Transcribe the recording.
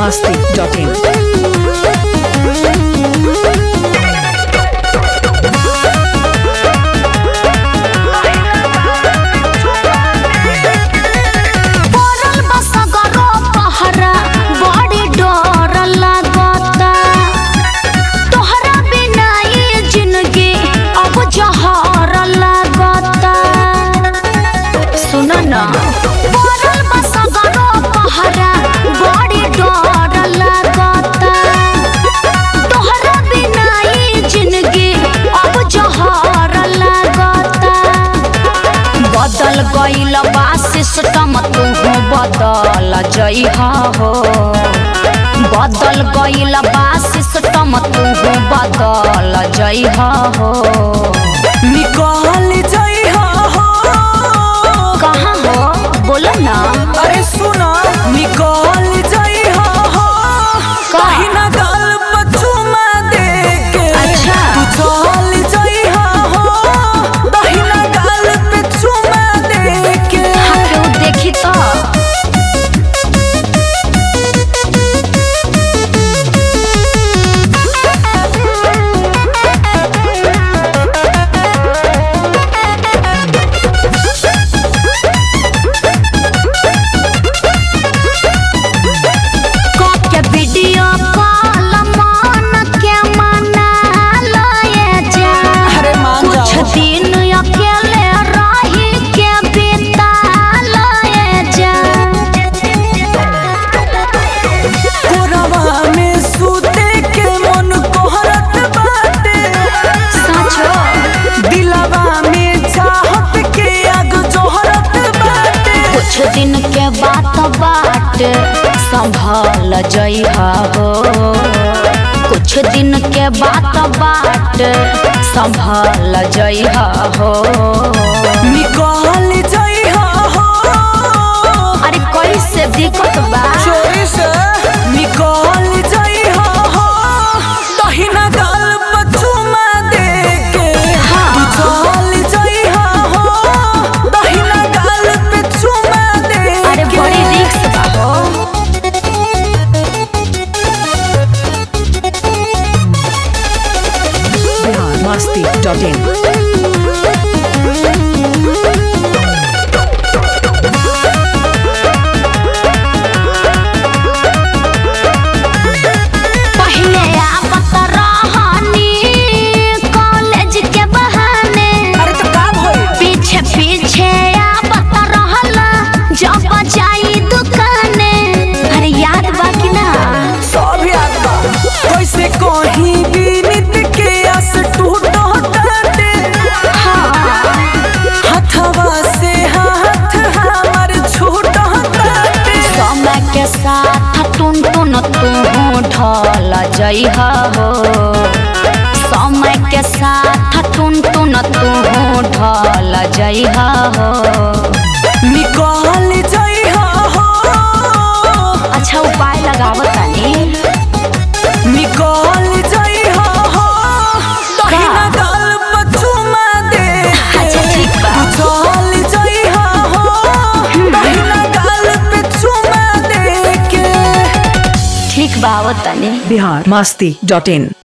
masti.in. पड़ल बा सगरो पहरा बड़ी डर लागता तोहरा बिना ये जिंदगी अब जहर लागता सुन ना पड़ल बा सगरो पहरा बड़ी डर लागता तोहरा बिना ये जिंदगी अब जहर लागता बदल गईल बा सिस्टम तू बदल जइहा हो बदल गईल बा सिस्टम तू बदल जइहा हो निकल जइहा हो कहाँ हो बोलो ना अरे सुना निकल जइहा हो कहीं ना गल पछुमा दे के अच्छा। तू चल जइहा हो कहीं ना गल पे चुमा दे के हाँ केहू देखी तो के वीडियो कॉल मान के मना लए जा अरे मान कुछ जाओ दिन अकेले रही के बिता लए जा कोरवा में सूते के मन कोहरत बाटे सचो दिलवा में चाहत के आग जोहरत बाटे कुछ दिन के बात बाट संभाल जइहा हो कुछ दिन के बात बाट संभाल जइहा हो निकल जइहा हो अरे कैसे दिक्कत बा चोरी से निकल जइहा हो दहिना गाल पछुमा दे के हाँ। चल जइहा हो दहिना गाल पे चुमा दे अरे के। बड़ी रिक्स बा हो Bihar masti.in. पहले आवत रहनी कॉलेज के बहाने अरे तो का भइल पीछे पीछे आवत रहला जब जाई दुकाने अरे याद बा कि ना सब याद बा कैसे कहीं बीनित के आस टूटो टाटे हथवा से हाथ हमर छूटो टाटे समय के साथ टुन टुन तू ढल जइहा हो समय के साथ टुन टुन तू ढल जइहा हो निकल जइहा हो अच्छा उपाय लगावत तानी निकल जइहा हो दहिना गाल पछुमा दे के। अच्छा, ठीक बा। तू चल जइहा हो दहिना गाल पे चुमा दे के ठीक बा आवत तानी Bihar masti.in.